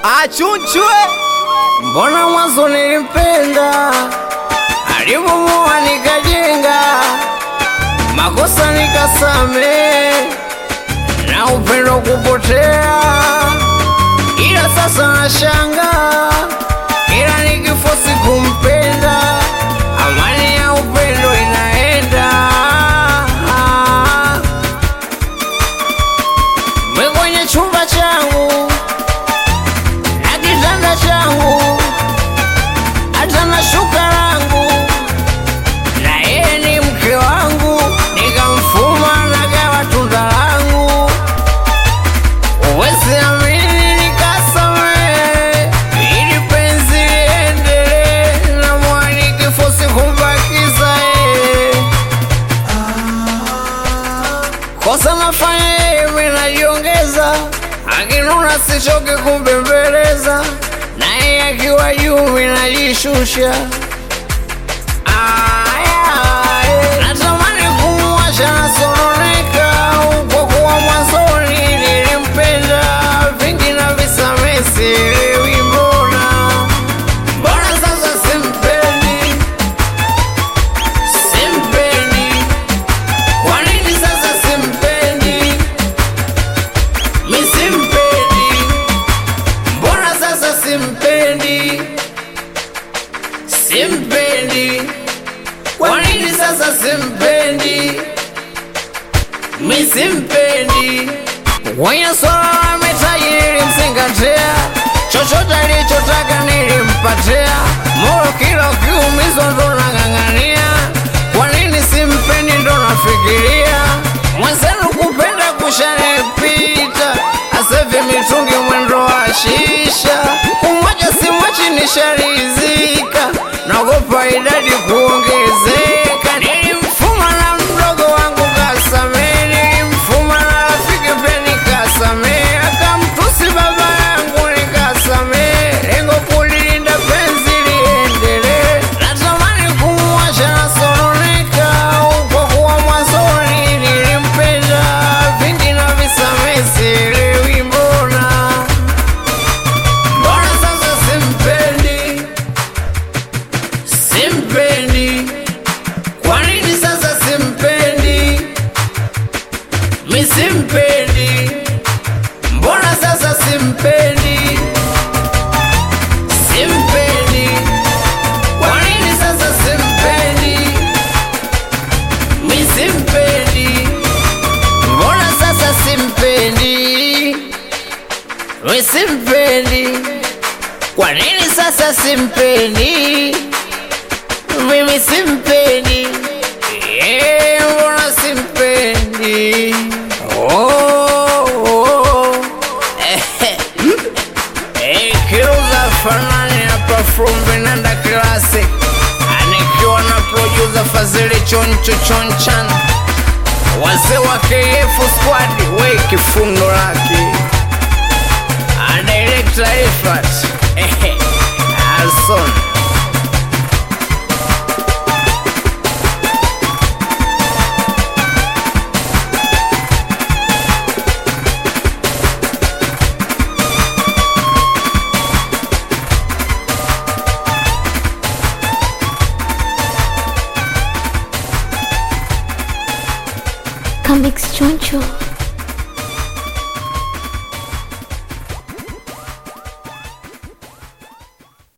achunchwe. Mbona mwanzo nilimpenda, alipomoa nikajenga, makosa nikasame, na upendo kupotea, ila sasa nashanga, ila nikifosi kumpenda, amani ya upendo inaenda mwe kwenye chumba changu na kitanda changu hata na shuka langu, na yeye ni mke wangu, nikamfuma nagawa tunda langu. Uwezi amini, nikasamehe ili penzi liendelee, na mwani kifosi kumbakiza yeye. Kosa nafanya yeye, mimi najiongeza, akinuna sichoke kumbembeleza, naye akiwa juu mimi najishusha. Aya, natamani kumwacha nasononeka, kwa kuwa mwanzoni nilimpenda, vingi na visamehe sielewi mbona, mbona sasa simpendi, simpendi kwa nini sasa simpendi? Mi simpendi, mbona sasa simpendi? Simpendi, kwa nini sasa simpendi? Mi simpendi. Kwenye swala la mitaji nilimzingatia, chochote alichotaka nilimpatia, moyo kila ukiumizwa ndo nang'ang'ania. Kwa nini simpendi ndo nafikiria, mwenzenu kupenda kushanipita, asevi mitungi mwendo wa shisha, kumwacha simwachi nisharizika, naogopa idadi kuongezeka. Nilimfuma na mdogo wangu kasamee, nilimfuma na rafiki pia nikasamee, akamtusi baba yangu nikasamee, lengo kulilinda penzi liendelee. Natamani kumwacha nasononeka, kwa kuwa mwanzoni nilimpenda, vingi na visamee, sielewi mbona, mbona sasa simpendi, simpendi kwa nini sasa simpendi? Mi simpendi, mbona sasa simpendi? Simpendi, kwa nini sasa simpendi? Mi simpendi, mbona sasa simpendi? Mi simpendi, kwa nini sasa simpendi? mimi simpendi, Eh, mbona simpendi? Oh, oh. Eh, eh, Kiuza fanani hapa from Vinanda Classic, anikiwa na producer Fazili Choncho Chonchan, wazee wa KF Squad, we kifundo lake a director Ifat eh, Alson Comics Choncho.